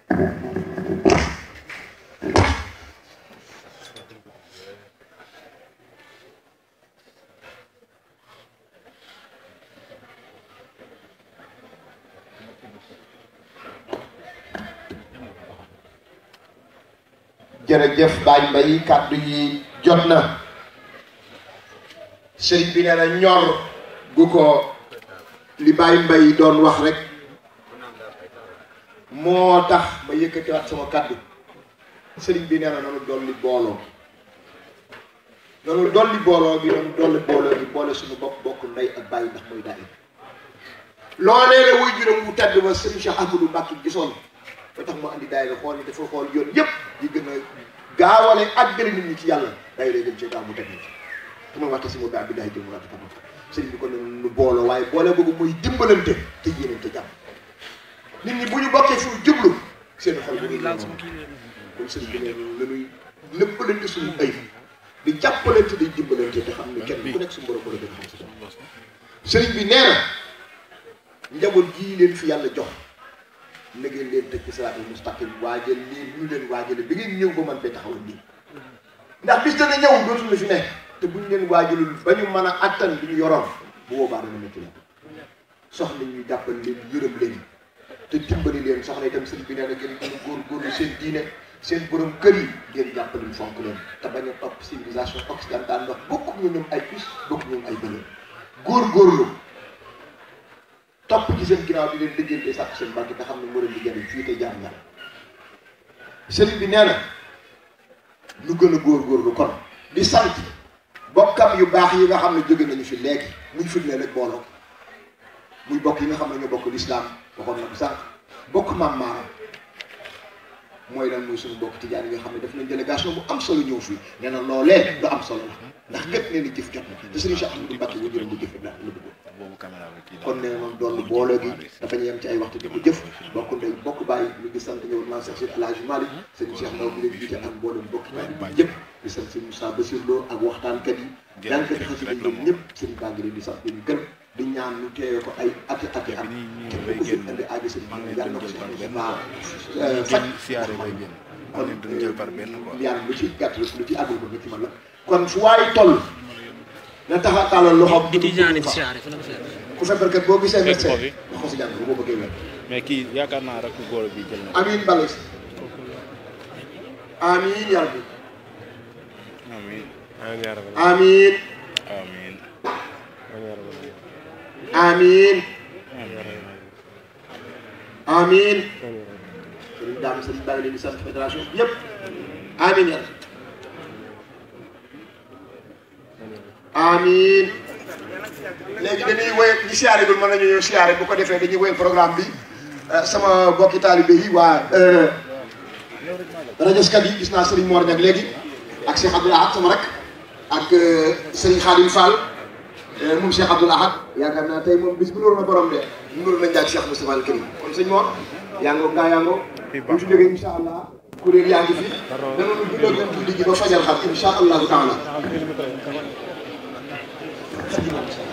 jërëjëf Baye Mbaye kàddu yi jot na sëriñ bi nee na ñor gu ko li Baye Mbaye doon wax rek moo tax ma yëkkatiwaat sama kàddu sëriñ bi nee na nanu dolli booloo nanu dolli booloo bi nanu dolli booloo bi boole suñu bopp bokk ndey ak bàyyi ndax mooy daay loolee la wuy juróom bu tedd ba sëriñ Cheikh Ahmadou Mbacke gisoon ba tax mu andi daayira xool ni dafa xool yoon yëpp yi gën a gaawale àggale nit ñi ci yàlla daayira gën cee gaaw mu teg ci te mooy waxta si mu bi daay jëm raata tam sëriñ bi kon ne nu booloo waaye boole boobu mooy dimbalante te yéenante jàmm nit ñi bu ñu bokkee fu jublu seen xol bu ñuy noonu kon sëriñ bi ne lañuy léppalante suñu ay di jàppalante di dimbalante te xam ne kenn ku nekk suñu borom la gën a xam si bopp sëriñ bi nee na njaboot gii leen fi yàlla jox na ngeen leen tëj ci siraatul mustaqim waajal leen ñu leen waajale bi ngeen ñëw ba man fee taxawal nii ndax bis dana ñëw dootul fi nekk te buñ leen waajalul ba ñu mën a attan li ñu yoroon bu boobaa dana métti la soxla ñu jàppal leen yërëm leen te dimbali leen soxla itam sëriñ bi nee na ngeen gën a góorgóorlu seen diine seen borom kër yi ngeen jàppale fonk leen te bañ a topp civilisation occidentale ndax bokk ñu ñoom ay pis bokk ñoom ay bële góorgóorlu topp ci seen ginnaaw di leen liggéey te sàkk seen barke te xam ne moo leen di jëriñ fii te jaar ñaar sëriñ bi nee na lu gën a góorgóorlu kon di sant bokkam yu baax yi nga xam ne jóge nañu fi léegi muy firnde rek booloo muy bokk yi nga xam ne ñoo bokk lislaam waxoon na ko sànq bokk maam maaram mooy lan muy suñu bokk tijaan yi nga xam ne def nañ délégation bu am solo ñëw fii nee na loolee lu am solo la ndax gët nee na jëf jot na te sëriñ Cheikh Ahmadou Mbacke wu jërëm bu jëf la la bëgg kon nee noonu doon boole gi dafa ñu yem ci ay waxtu di ko jëf bokk ndey bokk bàyyi ñu ngi sant ñëw maa Cheikh Seydi El Hadji Malick sëriñ Cheikh Ndaw bi leen jiite ak mboolem bokk bàyyi yëpp di sant sëriñ Moussa Bassir Lo ak waxtaankat yi jàngkat xasida yi ñëpp sëriñ baa ngi leen di sant ñu gërëm di ñaan ñu teewee ko ay ati ati at képp ku fi indi aajo sëriñ bi yàlla na ko si baa faj kon yàlla lu ci gàtt lu ci àggul ko nga ci mën la kon fu waay toll na taxa tàllal loxoom ku feebarkat boo gisee médecin wax ko si jàng boo bëggee wér mais kii yaakaar naa rek góor bi jël na amiin bale si amiin yàlla bi amiin amiin amiin amiin amiin sëriñ daam sëriñ baa ngi leen di sant fédération bi yëpp amiin yàlla amiin léegi dañuy woy ñi siyaare gul mën nañu ñëw siyaare bu ko defee dañuy woy programme bi sama bokki taalibe yi waa rajoskat yi gis naa Serigne Mor Niang léegi ak Cheikh Abdoul Ahad sama rek ak Serigne Khadim Fall moom Cheikh Abdoul Ahad yaakaar naa tey moom bis bu nuróo na borom de nuróo na njaag Cheikh Moustapha Al Karim kon sëñ Mor yaa ngoo gaa yaa ngoo bu ñu si jógee incha allah kuréel yaa ngi fi danañu julloo gën julli gi ba fajal xam incha allahu taala